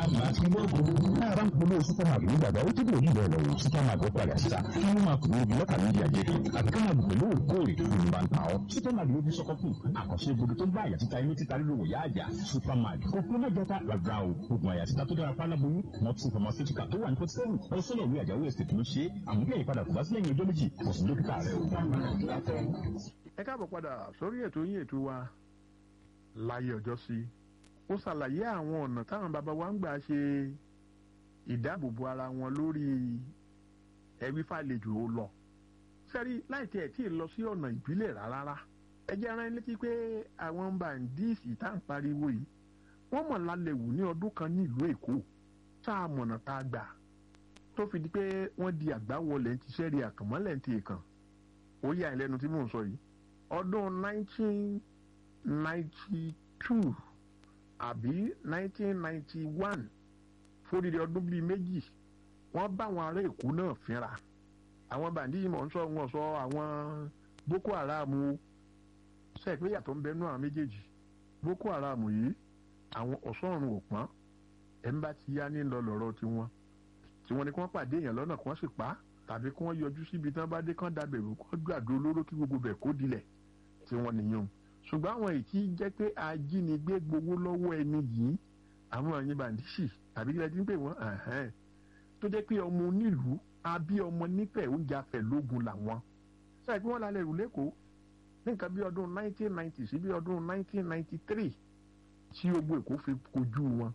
bàbá ti lóògùn. náà bá ń polówó supermarket nígbàgbà ó dìbò yìí bẹ̀rẹ̀ lọ́wọ́ supermarket padà síta kí wọ́n máa kúrò bí lọ́kà méjì àjẹkẹ́ àbí ká máa gbẹ̀lú òkóòrè ìlú bá ń ta ọ́. supermarket ló fi sọ́kọ́ kù àkànṣe gbogbo tó ń bá àyà títa inú títa lílo wòyá àjà supermarket kò fún mẹ́jọ ta rárá o oògùn àyà títa tó dára fáláboyún mọ́tò pharmaceutical tó wà ní forty seven ọlọ́sọ́lọ̀ ìwé àjàwé estate ló ṣe é àmúlẹ̀ ìpadà kò bá sílẹ̀ ní ọjọ́ méjì kò sí dókítà rẹ o. ẹ káàbọ̀ padà sórí ètò yín ètò wa láyé ọjọ́ sí ó ṣàlàyé àwọn ọ̀nà táwọn bàbá wa ń gbà ṣe ìdáàbòbò ara wọn lórí ẹbí fàlejò ó lọ sẹ́rí láì tiẹ̀ tí ì lọ sí ọ̀nà ìbílẹ̀ rárá ẹ jẹ́ rán létí pé àwọn bàǹdíìsì tá à ń pariwo yìí wọ́n mọ̀ lálẹ́ wù ní ọdún kan nílùú èkó tá a mọ̀nà tá a gbà tó fi di pé wọ́n di àgbáwọlẹ̀ ti sẹ́rí àkànmọ́lẹ̀ ti kàn ó yà ẹ́ lẹ́nu tí mò ń sọ yìí ọdún 1992 àbí 1991 fódìdí ọdún bíi méjì wọ́n bá àwọn ará èkó náà fínra àwọn bàndíì mọ̀ ń sọ wọn sọ àwọn boko haram o sẹ́ẹ̀pé yàtọ̀ ń bẹnu àwọn méjèèjì boko haram yìí àwọn ọ̀sọ́run òpọ́n ẹ̀ ń bá ti yá ní lọ lọ́rọ̀ tiwọn tiwọn ni kí wọ́n pàdé èèyàn lọ́nà kí wọ́n sì pa á tàbí kí wọ́n yọjú síbi tí wọ́n bá dé kán dabẹ̀rù kán gbàdúró olóró kí gbogbo bẹ̀ kó dilẹ̀ tiwọn nìyẹn ṣùgbọ́n àwọn èyí tí jẹ́ pé ajínigbé gbowó lọ́wọ́ ẹni yìí àwọn àyìn bàndíṣì àbí kílẹ̀ tí ń pè wọ́n tó jẹ́ pé ọmọ onílùú abí ọmọ nífẹ̀ẹ́ oúnjẹ afẹ́ lógun làwọn sáà pé wọ́n lálẹ́ rù lẹ́kọ̀ọ́ ní nǹkan bí ọdún 1990 sí bí ọdún 1993 tí ogun èkó fi kojú wọn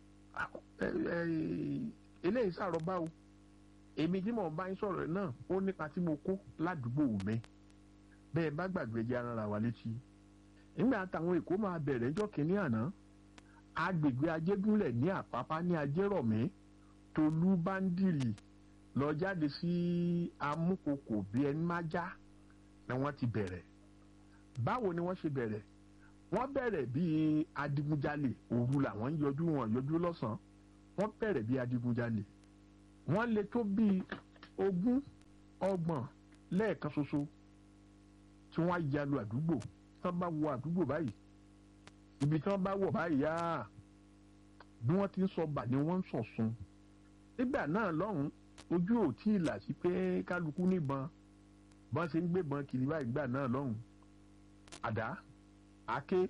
eléyìí sàrọ̀bá o èmi tí mò ń bá yín sọ̀rọ̀ náà ó nípa tí mo kó ládùúgbò mi bẹ́ẹ̀ bá gbàgbé jẹ́ ara wa létí nígbà táwọn èkó máa bẹ̀rẹ̀ ẹjọ́ kìíní àná agbègbè ajégúnlẹ̀ ní àpápá ní ajérọ̀mí tolú báńdìrì lọ jáde sí amúkòkò bí ẹni má já ni wọ́n ti bẹ̀rẹ̀ báwo ni wọ́n ṣe bẹ̀rẹ̀ wọ́n bẹ̀rẹ̀ bíi adigunjalè òru làwọn ń yọjú wọn yọjú lọ́sàn-án wọ́n bẹ̀rẹ̀ bíi adigunjalè wọ́n lè tó bíi ogún ọgbọ̀n lẹ́ẹ̀kan ṣoṣo tí wọ́n á yalu àdúgbò tí wọ́n bá wọ àdúgbò báyìí ibi tí wọ́n bá wọ̀ báyìí yá bí wọ́n ti ń sọ bà ni wọ́n ń sọ̀sun nígbà náà lọ́hùn ojú ò tí ì là sí pé kálukú níbọn bọ́n ṣe ń gbébọn kiri báyìí gbà náà lọ́hùn àdá àké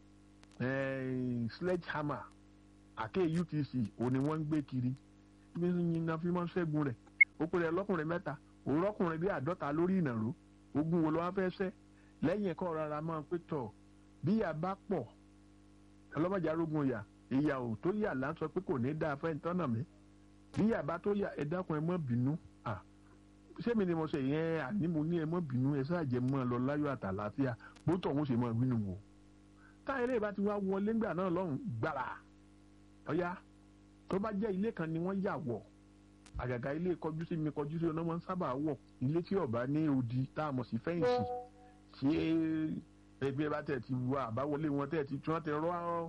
sledgehammer àké UTC òní wọ́n ń gbé kiri bí yíyan fi máa ń ṣẹ́gun rẹ̀ ó pèrè lọ́kùnrin mẹ́ta òrọ́kùnrin bí àádọ́ta lórí ìnàró ogun wo ló wá fẹ́ ṣẹ́ lẹ́yìn ẹ̀kọ́ rárá máa pé tọ̀ bí yà bá pọ̀ ọlọ́mọdé arógun yà ìyà ò tó yà là ń sọ pé kò ní dáa fẹ́ tọ́nà mi bí yà bá tó yà ẹ dákun ẹ mọ́ bínú ṣé mi ni mo ṣe yẹn àní mo ní ẹ mọ́ bínú ẹ ṣáàjẹ mọ́ lọ láyọ̀ àtàlàáfíà bó tọ̀ wọ́n ṣe mọ́ bínú wò táyà ilé ìbá ti wá wọlé ńgbà náà lọ́hùn gbàrà ọ̀yá tó bá jẹ́ ilé kan ni wọ́n yà wọ̀ àgàgà ilé kọjú sí mi kọjú sí ọ̀nà wọn sábà wọ̀ ilé tí ọ̀bá ní odi tá a mọ̀ sí fẹ́ǹsì ṣé ẹgbẹ́ bá tẹ̀ ti wọ àbáwọlé wọn tẹ̀ ti tí wọ́n ti rọ́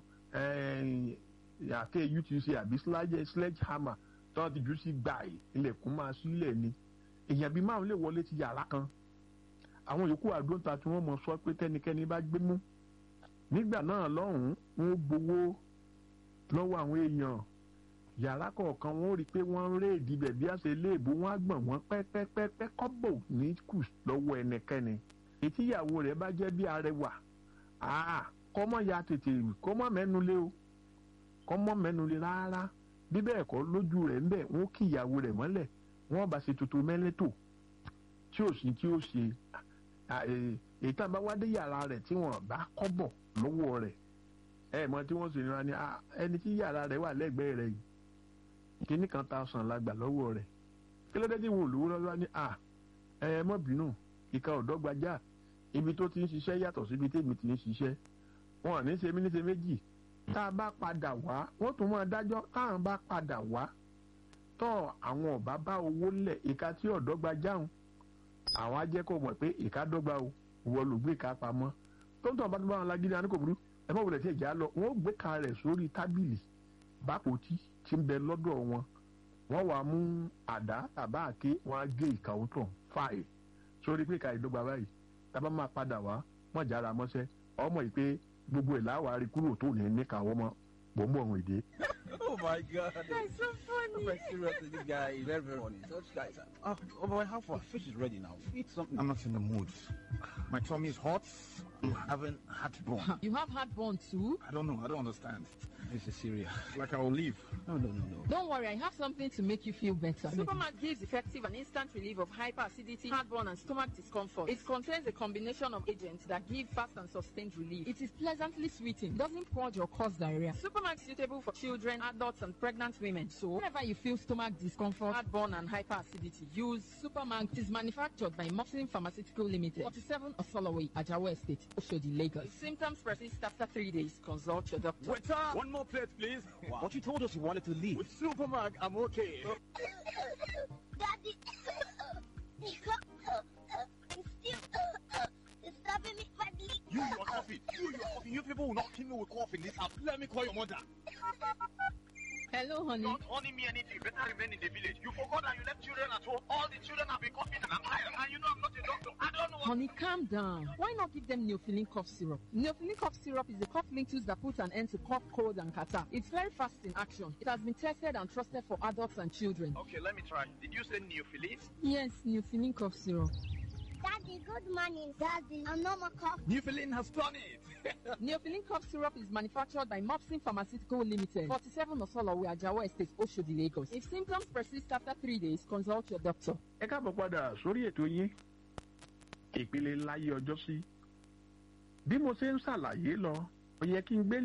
àké UTC àbí sledgehammer tí wọ́n ti jù sí gbà ilẹ̀kùn máa sílẹ̀ ni èèyàn bíi márùn lè wọlé ti yàrá kan àwọn yòókù àdóńtà tí wọ́n mọ̀ sọ pé tẹ́nikẹ́ni bá gbé mú nígbà náà lọ́hùn-ún wọ́n gbowó lọ́wọ́ àwọn èèyàn yàrá kọ̀ọ̀kan wọn ó rí i pé wọ́n ń réèdì bẹ̀ bí àṣẹ iléèbó wọn á gbọ̀n wọ́n pẹ́pẹ́pẹ́ kọ́bọ̀ ní kù lọ́wọ́ ẹnikẹ́ni ètí ìyàwó rẹ̀ bá jẹ́ bí arẹwà kọ́mọ ya tètè kọ́mọ mẹ́nu lé o kọ́mọ mẹ́nu lé rárá bí bẹ́ẹ̀ kọ́ lójú rẹ̀ ń bẹ̀ wọ́n kí ìyàwó rẹ̀ mọ́lẹ̀ wọ́n bá ṣe tuntun mẹ́lẹ́tò tí ò sí tí ó ṣe èyí tá a bá wá dé yàrá rẹ̀ tí wọ́n bá kọ́bọ̀ lọ́wọ́ rẹ̀ ẹ mọ tí wọ́n sì ní ẹni tí yàrá rẹ̀ wà lẹ́gbẹ̀ẹ́ rẹ̀ yìí kíní kan ta ọsàn la gbà lọ́wọ́ rẹ̀ kí ló dé tí wọn ò lówó lọ́wọ́ ní à ẹ mọ́ bínú ìka ọ̀dọ́gbajà ibi tó ti ń ṣiṣẹ́ yàtọ̀ síbi tèmi ti ń ṣiṣẹ́ wọn ò ní ṣe mí ní ṣe méjì tá a bá padà wá wọ́n tún máa dájọ́ táwọn bá padà wá tọ́ àwọn ọ̀bá bá owó lẹ̀ ìka tí ọ̀dọ́gbajà ń àwọn á jẹ́ kó mọ̀ pé ìka dọ́gba o wọ́n ló gbé ìka pamọ́ tó ń tọ́ bá tó bá wọn lágídí àníkò burú ẹ má wulẹ̀ tí ìjà lọ wọ́n gbé ka rẹ̀ sórí tábìlì bápòtí tí ń bẹ lọ́dọ̀ wọn wọ́n wàá mú àdá tàbá àké wọ́n á gé ìka òótọ́ fáì sórí pé ìka ìdọ́gba báyìí tábà máa padà wá wọ́n jára mọ́ṣẹ́ ọmọ yìí pé gbogbo ẹ̀ láwàá rí kúrò tó ní níka wọ́n mọ́ mò ń bọ̀ ọ̀hún ìdè. Oh my god. That's so funny. But seriously, this guy is very, very funny. Such guys. are- Oh, oh boy, how far? Fish is ready now. Eat something. I'm not in the mood. My tummy is hot. I'm having heartburn. You have heartburn too? I don't know. I don't understand. This is serious. Like I will leave. No, no, no, no. Don't worry, I have something to make you feel better. Supermat gives effective and instant relief of hyperacidity, heartburn, and stomach discomfort. It contains a combination of agents that give fast and sustained relief. It is pleasantly sweeting, doesn't purge or cause diarrhea. Supermat is suitable for children, adults, and pregnant women. So, Whenever you feel stomach discomfort, heartburn and hyperacidity, use Superman is manufactured by Moxin Pharmaceutical Limited, 47 Osoloway, Ajawa Estate, Oshodi, Lagos. If symptoms persist after three days, consult your doctor. Waiter! One more plate, please. But you told us you wanted to leave. With Supermag, I'm okay. Daddy, it's still it's stopping me badly. You, you're coughing. You, you're coughing. You people will not kill me with cough in this house. Let me call your mother. Hello, honey. Don't honey me anything. Better remain in the village. You forgot that you left children at home. All the children have been coughing and I'm tired. And you know I'm not a doctor. I don't know what Honey, calm down. Why not give them Neofilin cough syrup? Neofilin cough syrup is a cough linctus that puts an end to cough, cold, and catarrh. It's very fast in action. It has been tested and trusted for adults and children. Okay, let me try. Did you say neophilis? Yes, Neofilin cough syrup. Daddy, good morning. Daddy, I'm not my cough. Neophilis has done it. Neofilin cough syrup is manufactured by Mopsin Pharmaceutical Limited, 47 Osolowe, Ajawa Estate, Oshodi, Lagos. If symptoms persist after three days, consult your doctor. ẹ káàbọ̀ padà sórí ètò yín ìpele láyé ọjọ́ sí bí mo ṣe ń ṣàlàyé lọ ó yẹ kí n gbé